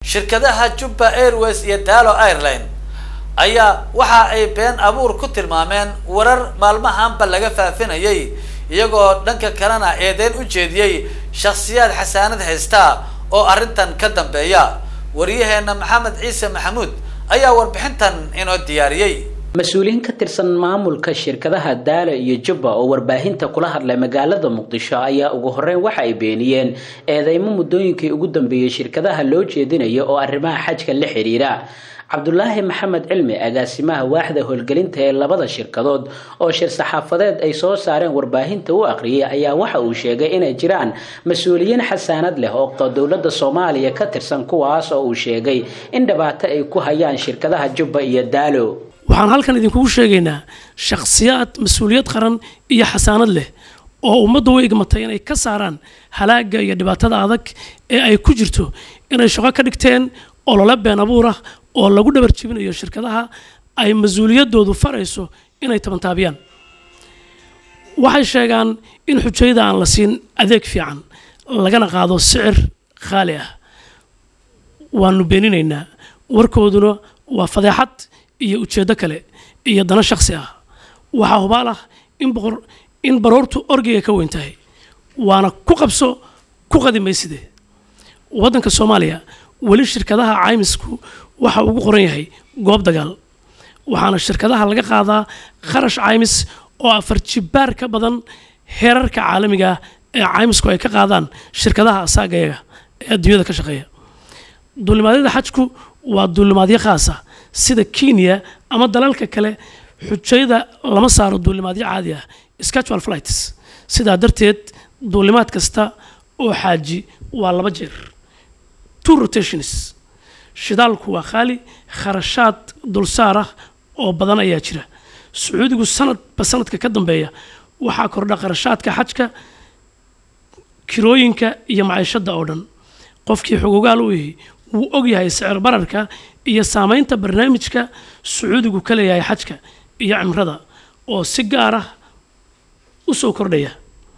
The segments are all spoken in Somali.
shirkadaha jubba airways iyo daalo airline ayaa waxa ay been abuur ku tilmaameen warar maalmahanba laga faafinayay iyagoo dhanka kalena eedeyn u jeediyey shakhsiyaad xasaanad haysta oo arrintan ka dambeeya wariyaheena maxamed ciise maxamuud ayaa warbixintan inoo diyaariyey mas-uuliyiin ka tirsan maamulka shirkadaha daala iyo jubba oo warbaahinta kula hadlay magaalada muqdisho ayaa ugu horeyn waxa ay beeniyeen eedeymo muddooyinkii ugu dambeeyey shirkadaha loo jeedinayo oo arrimaha xajka la xiriira cabdulaahi maxamed cilmi agaasimaha waaxda howlgelinta ee labada shirkadood oo shir saxaafadeed ay soo saareen warbaahinta u aqriyay ayaa waxa uu sheegay inay jiraan mas-uuliyiin xasaanad leh oo dowladda soomaaliya ka tirsan kuwaas oo uu sheegay in dhibaato ay ku hayaan shirkadaha jubba iyo daalo waxaan halkan idinkugu sheegaynaa shakhsiyaad mas-uuliyad qaran iyo xasaanad leh oo ummadda u igmatay inay ka saaraan halaaga iyo dhibaatada adag ee ay ku jirto inay shaqo ka dhigteen olole been abuur ah oo lagu dhabar jibinayo shirkadaha ay mas-uuliyadoodu farayso inay tabantaabiyaan waxay sheegaan in xujayada aan la siin adeeg fiican lagana qaado sicir khaali ah waanu beeninaynaa warkooduna waa fadeexad iyo ujeeddo kale iyo dano shakhsi ah waxaa hubaal ah in boqor in baroortu orgiga ka weyn tahay waana ku qabso ku qadimayside waddanka soomaaliya weli shirkadaha caymisku waxa ugu qoran yahay goob dagaal waxaana shirkadaha laga qaadaa kharash caymis oo afar jibaar ka badan heerarka caalamiga ah ee caymisku ay ka qaadaan shirkadaha asaagayaga ee adduunyada ka shaqeeya duulimaadyada xajku waa duulimaadyo khaas ah sida kenya ama dalalka kale xujayada lama saaro duulimaadyo caadi ah schedule flights sidaa darteed duulimaad kasta oo xaaji waa laba jeer two rotations shidaalku waa khaali kharashaad dulsaar ah oo badan ayaa jira sacuudigu sanadba sanadka ka dambeeya waxaa kordha kharashaadka xajka kirooyinka iyo maciishada oo dhan qofkii xogogaal u yahay wuu ogyahay sicir bararka iyo saameynta barnaamijka sacuudigu ka leeyahay xajka iyo cimrada oo si gaar ah u soo kordhaya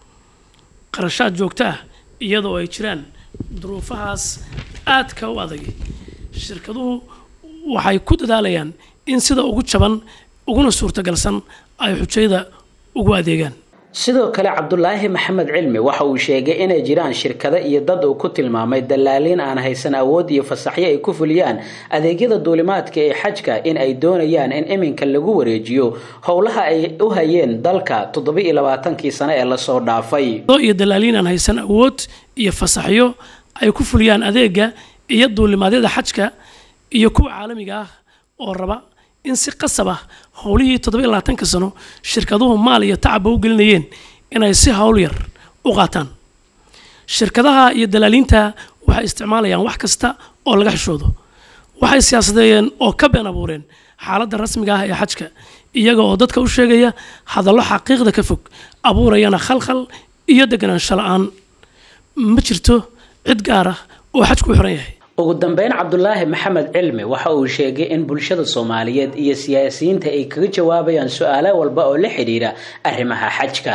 qarashaad joogto ah iyadoo ay jiraan duruufahaas aadka u adag shirkaduhu waxay ku dadaalayaan in sida ugu jaban uguna suurtagalsan ay xujayada ugu adeegaan sidoo kale cabdulaahi maxamed cilmi waxa uu sheegay inay jiraan shirkado iyo dad uu ku tilmaamay dallaaliin aan haysan awood iyo fasaxyo ay ku fuliyaan adeegyada duulimaadka ee xajka in ay doonayaan in iminka lagu wareejiyo howlaha ay u hayeen dalka toddoba-iyo labaatankii sano ee lasoo dhaafay iyo dallaaliin aan haysan awood iyo fasaxyo ay ku fuliyaan adeega iyo duulimaadyada xajka iyo kuwa caalamiga ah oo raba in si qasab ah howlihii toddoba-iyo labaatanka sano shirkaduhu maal iyo tacabba u gelinayeen inay si howl yar u qaataan shirkadaha iyo dalaaliinta waxay isticmaalayaan wax kasta oo laga xishoodo waxay siyaasadeeyeen oo ka been abuureen xaaladda rasmiga ah ee xajka iyaga oo dadka u sheegaya hadallo xaqiiqda ka fog abuurayana khalkhal iyo deganaansho la-aan ma jirto cid gaar ah oo xajku u xiran yahay ugu dambeyn cabdulaahi maxamed cilmi waxa uu sheegay in bulshada soomaaliyeed iyo siyaasiyiinta ay kaga jawaabayaan su-aalo walba oo la xidhiira arrimaha xajka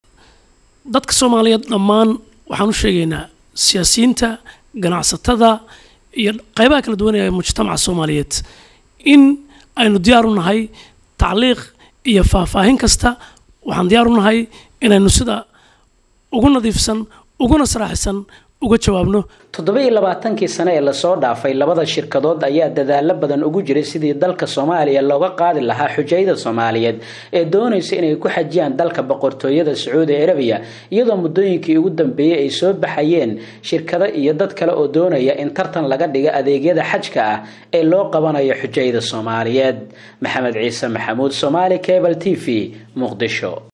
dadka soomaaliyeed dhammaan waxaan u sheegaynaa siyaasiyiinta ganacsatada iyo qaybaha kala duwanaya mujtamaca soomaaliyeed in aynu diyaar u nahay tacliiq iyo faahfaahin kasta waxaan diyaar u nahay inaynu sida ugu nadiifsan uguna saraaxisan uga jawaabno toddoba-iyo labaatankii sano ee lasoo dhaafay labada shirkadood ayaa dadaalo badan ugu jiray sidii dalka soomaaliya looga qaadi lahaa xujayada soomaaliyeed ee doonaysa inay ku xajiyaan dalka boqortooyada sacuudi arabiya iyadoo muddooyinkii ugu dambeeyey ay soo baxayeen shirkado iyo dad kale oo doonaya in tartan laga dhigo adeegyada xajka ah ee loo qabanayo xujayada soomaaliyeed maxamed ciise maxamuud somaali cable t v muqdisho